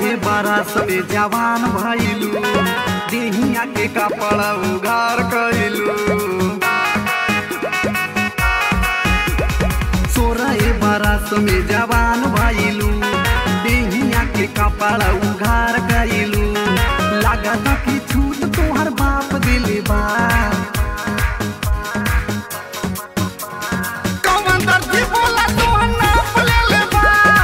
बरस में जवान भइलू देहिया के कपड़ा उघार कइलू सोरह बरस में जवान भइलू देहिया के कपड़ा उघार कइलू लागत कि छूट तोहर बाप दिले बा कौन दर्जी बोला तोहर नाप लेले बा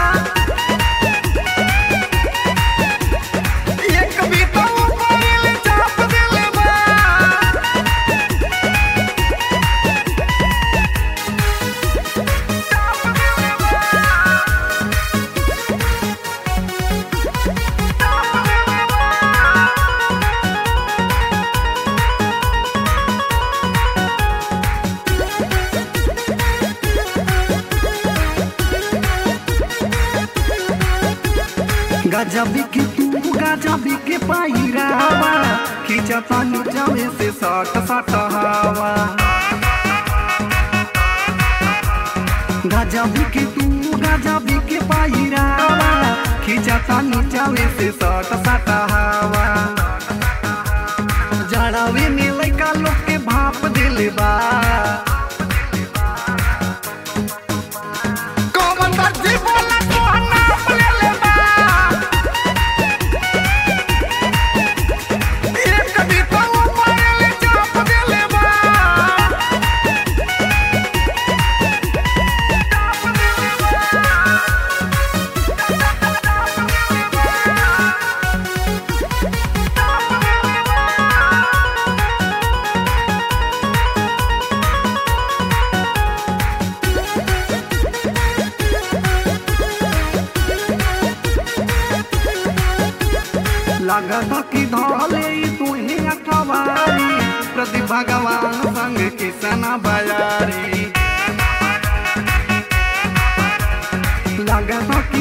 एक बीता ऊपर चाप देले बा गजबी के तू गजबी के पायरावा खींचता नीचवे से सट सट हवा गजबी के तू गजबी के पायरावा खींचता नीचवे से सट सट हवा जड़ावे में लइका लोग के भाप दिले बा कौन दर्जी बोला तोहर नाप लेले बा एक बीता ऊपर चाप देले बा लागत कि धले तुहे अखबारी प्रति भगवान संग किसन बजारी लागत